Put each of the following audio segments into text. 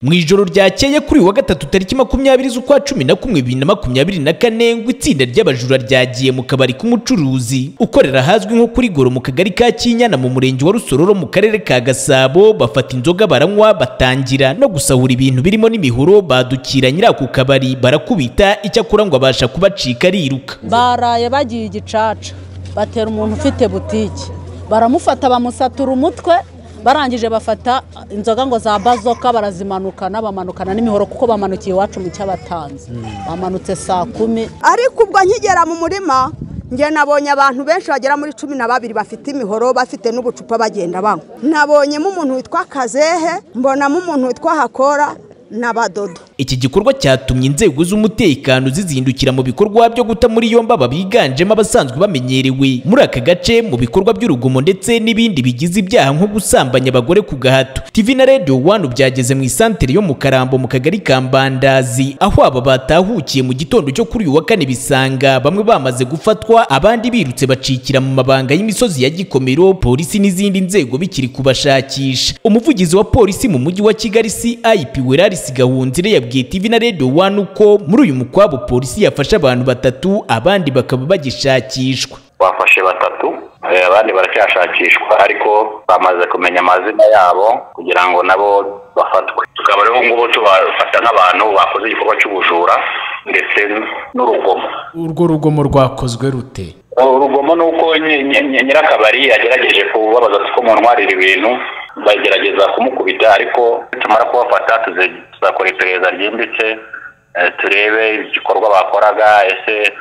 mu ijoro ryakeye kuri wa gatatu tariki makumyabiri z'ukwa cumi na kumwe bibiri na makumyabiri na kane ngo itsinda ry'abajura ryagiye mu kabari k'umucuruzi ukorera ahazwi nko kuri goro mu kagari ka kinyana mu murenge wa rusororo mu karere ka gasabo bafata inzoga baranywa batangira no gusahura ibintu birimo n'imihoro badukira nyirako kabari barakubita icyakora ngo abasha kubacika ariruka baraye bagiye igicaca batera umuntu ufite butike baramufata bamusatura umutwe barangije bafata inzoga ngo za bazoka barazimanukana bamanukana n'imihoro kuko bamanukiye iwacu mu cy'abatanzi bamanutse saa kumi ariko ubwo nkigera mu murima njye nabonye abantu benshi bagera muri cumi na babiri bafite imihoro bafite n'ubucupa bagenda banywa nabonyemo umuntu witwa kazehe mbonamo umuntu witwa hakora n'abadodo iki gikorwa cyatumye inzego z'umutekano zizindukira mu bikorwa byo guta muri yombi aba biganjemo abasanzwe bamenyerewe muri aka gace mu bikorwa by'urugomo ndetse n'ibindi bigize ibyaha nko gusambanya abagore ku gahato TV na Radio One byageze mu isantere yo mu Karambo mu kagari ka Mbandazi aho aba batahukiye mu gitondo cyo kuri uyu wa kane bisanga bamwe bamaze gufatwa abandi birutse bacikira mu mabanga y'imisozi ya Gikomero polisi n'izindi nzego bikiri kubashakisha umuvugizi wa polisi mu mujyi wa Kigali CIP Weraris Gahunzire ya yabwiye TV na Radio One uko muri uyu mukwabo polisi yafashe abantu batatu abandi bakaba bagishakishwa bafashe batatu eh, abandi baracyashakishwa ariko bamaze kumenya amazina yabo kugira ngo nabo bafatwe tukaba rero ngubu tubafata nk'abantu bakoze igikorwa cy'ubujura ndetse n'urugomo urwo rugomo rwakozwe rute urugomo ni uko nyi- nyi- nyi- nyirakabari yagerageje kubabaza ko muntwarira ibintu bagerageza kumukubita ariko tumara kubafata tuze- tuzakora iperereza ryimbitse eh, turebe igikorwa bakoraga ese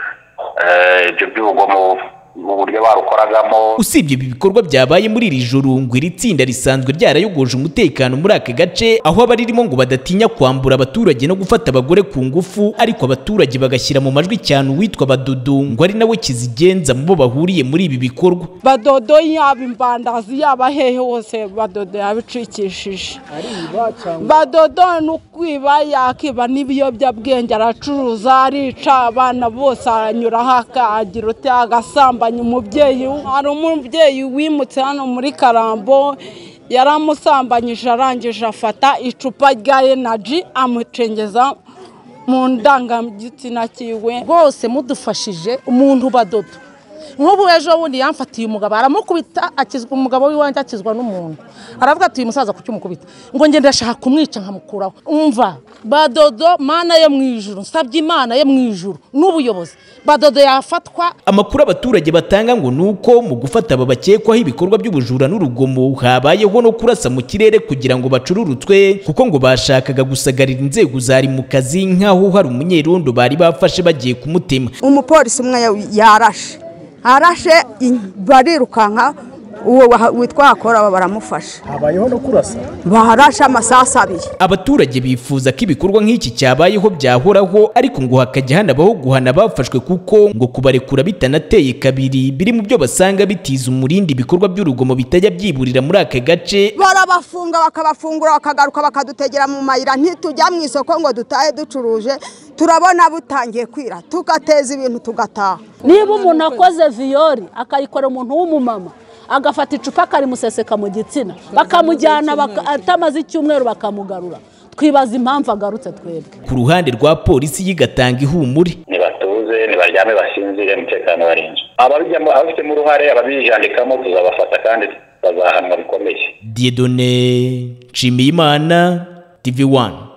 eh, ibyo by'urugomo uburyo barukoragamo usibye ibi bikorwa byabaye muri iri joro ngo iri tsinda risanzwe ryarayogoje umutekano muri aka gace aho abaririmo ngo badatinya kwambura abaturage no gufata abagore ku ngufu ariko abaturage bagashyira mu majwi cyane uwitwa badudu ngo ari nawe kizigenza mu bo bahuriye muri ibi bikorwa badodo yaba imbandazi yaba hehe hose badodo yabicikishije badodo ni ukwiba yakiba n'ibiyobyabwenge aracuruza arica abana bose aranyuraho akagira uti agasambanya umubyeyi hari umubyeyi wimutse hano muri karambo yaramusambanyije arangije afata icupa rya enaji amucengeza mu ndangagitsina cyiwe rwose mudufashije umuntu badodo nk'ubu ejo bundi yamfatiye umugabo aramukubita akizwa umugabo w'iwanjye akizwa n'umuntu aravuga ati uyu musaza kuki umukubita ngo njye ndashaka kumwica nkamukuraho umva badodo mana yo mu ijuru nsabye imana yo mu ijuru n'ubuyobozi badodo yafatwa amakuru abaturage batanga ngo ni uko mu gufata aba bakekwaho ibikorwa by'ubujura n'urugomo habayeho no kurasa mu kirere kugira ngo bacururutswe kuko ngo bashakaga gusagarira inzego zari mu kazi nk'aho hari umunyerondo bari bafashe bagiye kumutema umupolisi umwe yaw- yarashe arashe in- barirukanka uwo waha- witwa hakora baramufasha habayeho no kurasa barashe amasasu abiri abaturage bifuza ko ibikorwa nk'iki cyabayeho byahoraho ariko ngo hakajya hanabaho guhana abafashwe kuko ngo kubarekura bitanateye kabiri biri mu byo basanga bitiza umurindi ibikorwa by'urugomo bitajya byiburira muri aka gace barabafunga bakabafungura bakagaruka bakadutegera mu mayira ntitujya mu isoko ngo dutahe ducuruje turabona butangiye kwira tugateza ibintu tugataha niba umuntu akoze viyori akayikorera umuntu w'umumama agafata icupa akarimuseseka mu gitsina bakamujyana baka- atamaze icyumweru bakamugarura twibaza impamvu agarutse twebwe ku ruhande rwa polisi yigatanga ihumure ntibatuze ntibaryame basinzire umutekano warinzwe ababijyamo ababifitemo uruhare ababijandikamo tuzabafata kandi bazahanwa bikomeye Dieudonné Nshimiyimana TV1